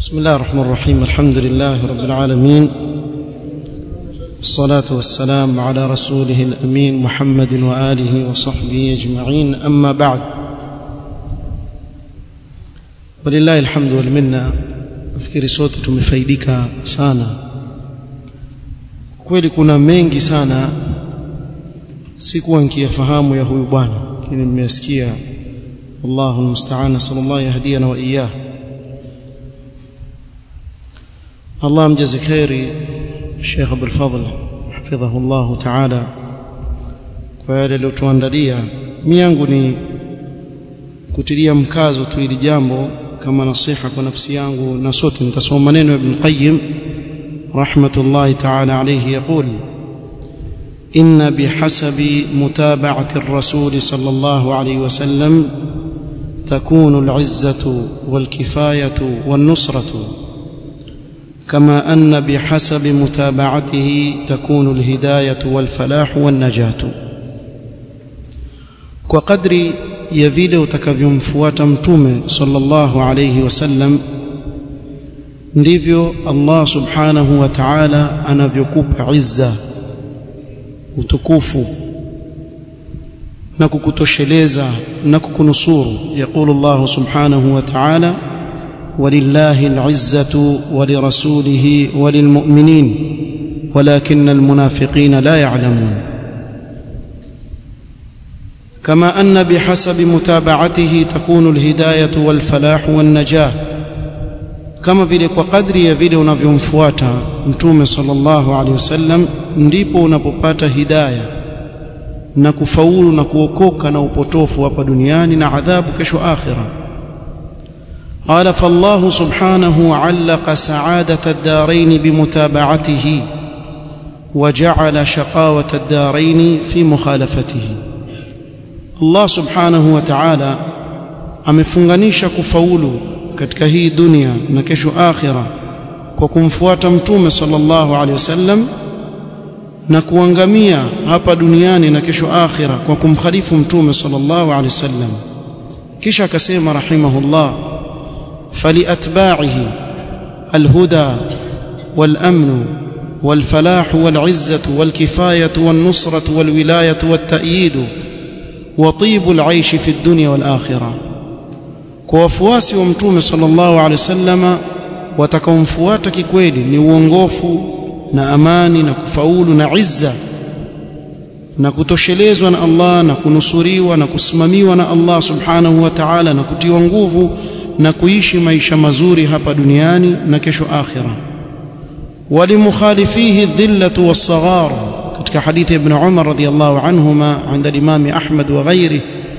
بسم الله الرحمن الرحيم الحمد لله رب العالمين والصلاة والسلام على رسوله الأمين محمد وآله وصحبه أجمعين أما بعد ولله الحمد والمنة nafikiri sote tumefaidika sana kweli kuna mengi sana sikuwa nikiyafahamu ya huyu bwana lakini nimeyasikia wallahu almusta'an sallallahu yahdina wa iyyah Allah amjaze khairi Sheikh Abdul Fadhl hafidhahu Allah ta'ala kwa yale aliyotuandalia mimi yangu ni kutilia mkazo tu ili jambo kama nasiha kwa nafsi yangu na sote nitasoma maneno ya Ibn Qayyim rahmatullahi ta'ala alayhi yaqul إن بحسب متابعة الرسول صلى الله عليه وسلم تكون العزة والكفاية والنصرة كما أن بحسب متابعته تكون الهداية والفلاح والنجاة وقدر ya vile utakavyomfuata mtume sallallahu alayhi wasallam ndivyo Allah subhanahu wa ta'ala anavyokupa izza utukufu na kukutosheleza na kukunusuru yaqulu Allah subhanahu wa ta'ala ولله العزة ولرسوله وللمؤمنين ولكن المنافقين لا يعلمون كما أن بحسب متابعته تكون الهداية والفلاح والنجاة كما vile kwa kadri ya vile unavyomfuata mtume sallallahu alaihi wasallam ndipo unapopata hidayah na kufaulu na kuokoka na upotofu hapa duniani na adhabu kesho akhira قال فالله سبحانه علق سعادة الدارين بمتابعته وجعل شقاوة الدارين في مخالفته Allah subhanahu wa ta'ala amefunganisha kufaulu katika hii dunia na kesho akhira kwa kumfuata mtume sallallahu alaihi wasallam na kuangamia hapa duniani na kesho akhira kwa kumkhalifu mtume sallallahu alaihi wasallam kisha akasema rahimahullah faliatba'ihi alhuda والامن والفلاح والعزه والكفايه والنصره والولايه والتأييد وطيب العيش في الدنيا والآخرة kwa wafuasi wa mtume sallallahu alaihi wasallama watakaomfuata kikweli ni uongofu na amani na kufaulu na izza na kutoshelezwa na Allah na kunusuriwa na kusimamiwa na Allah subhanahu wa ta'ala na kutiwa nguvu na kuishi maisha mazuri hapa duniani na kesho akhira walimukhalifihi dhillatu was-saghar katika hadithi ibn Umar radiyallahu anhuma عند الإمام أحمد وغيره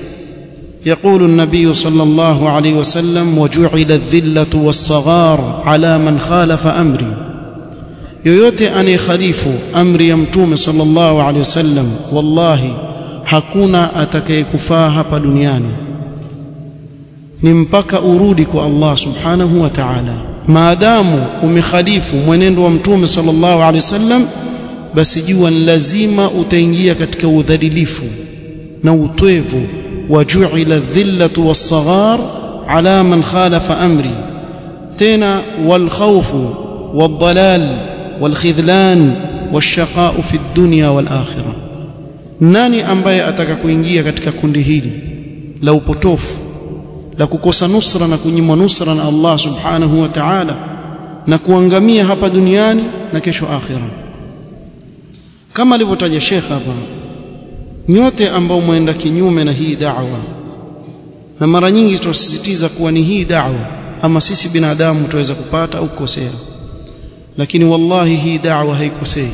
يقول النبي صلى الله عليه وسلم وجعل الذلة والصغار على من خالف أمري yoyote anayekhalifu amri ya mtume sallallahu alaihi wasallam wallahi hakuna atakayekufaa hapa duniani ni mpaka urudi kwa Allah subhanahu wa ta'ala maadamu umekhalifu mwenendo wa mtume sallallahu alaihi wasallam basi jua ni lazima utaingia katika udhalilifu na utwevu wa ju'ila dhillatu was-saghar ala man khalafa amri tena wal khawfu wad-dalal wal khidlan wash-shaqa'u fi ad-dunya wal akhirah nani ambaye ataka kuingia katika kundi hili la upotofu la kukosa nusra na kunyimwa nusra na Allah subhanahu wa ta'ala na kuangamia hapa duniani na kesho akhirah kama alivyotaja Sheikh hapa nyote ambao mwenda kinyume na hii da'wa na mara nyingi tunasisitiza kuwa ni hii da'wa ama sisi binadamu tuweza kupata au kukosea lakini wallahi hii da'wa haikosei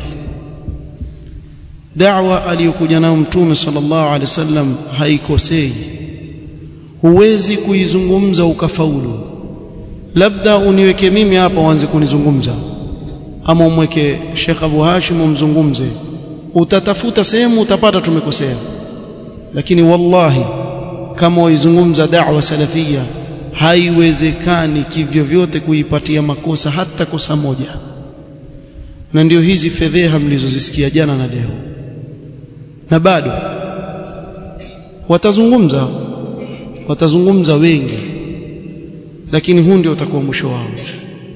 da'wa aliyokuja nayo mtume sallallahu alaihi wasallam haikosei huwezi kuizungumza ukafaulu labda uniweke mimi hapa uanze kunizungumza ama umweke Sheikh Abu Hashim umzungumze utatafuta sehemu utapata tumekosea lakini wallahi kama waizungumza da'wa salafia haiwezekani kivyo vyote kuipatia makosa hata kosa moja na ndio hizi fedheha mlizozisikia jana na leo na bado watazungumza watazungumza wengi lakini huu ndio utakuwa mwisho wao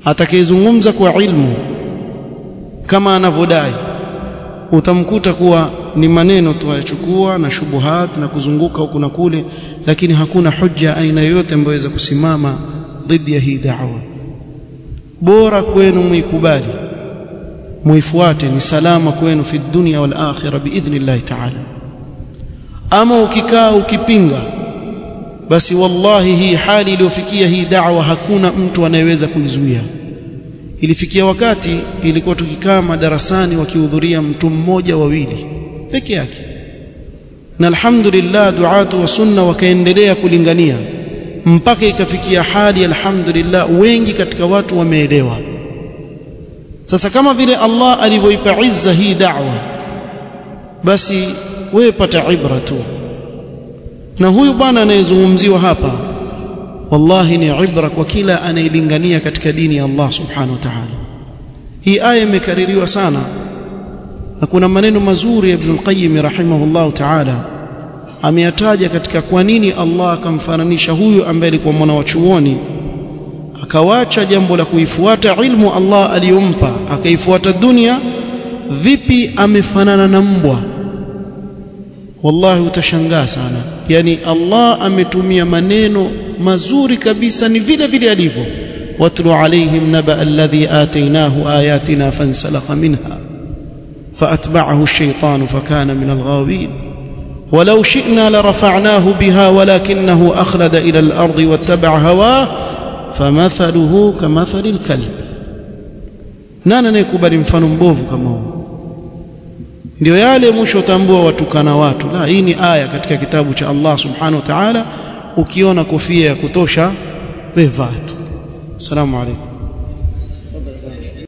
atakayezungumza kwa ilmu kama anavyodai utamkuta kuwa ni maneno tu ayachukua na shubuhat na kuzunguka huku na kule lakini hakuna hujja aina yoyote ambayo inaweza kusimama dhidi ya hii da'wa bora kwenu muikubali muifuate ni salama kwenu fi dunya wal akhirah biidhnillah ta'ala ama ukikaa ukipinga basi wallahi hii hali iliyofikia hii da'wa hakuna mtu anayeweza kuizuia ilifikia wakati ilikuwa tukikaa madarasani wakihudhuria mtu mmoja wawili peke yake na alhamdulillah duatu wa sunna wakaendelea kulingania mpaka ikafikia hali alhamdulillah wengi katika watu wameelewa sasa kama vile Allah alivyoipa izza hii da'wa basi wewe pata ibra tu na huyu bwana anayezungumziwa hapa wallahi ni ibra kwa kila anayelingania katika dini ya Allah subhanahu wa ta'ala hii aya imekaririwa sana na kuna maneno mazuri ya Ibn al-Qayyim rahimahullah ta'ala ameyataja katika kwa nini Allah akamfananisha huyu ambaye alikuwa mwana wa chuoni akawacha jambo la kuifuata ilmu Allah aliyompa akaifuata dunia vipi amefanana na mbwa wallahi utashangaa sana yani Allah ametumia maneno mazuri kabisa ni vile vile alivyo watlu alaihim naba alladhi atainahu ayatina fansalakha minha فأتبعه الشيطان فكان من الغاوين ولو شئنا لرفعناه بها ولكنه أخلد إلى الأرض واتبع هواه فمثله كمثل الكلب nani anayekubali mfano mbovu kama huu ndio yale mwisho tambua watukana watu la hii ni aya katika kitabu cha Allah subhanahu wa ta'ala ukiona kofia ya kutosha wevaa tu assalamu alaykum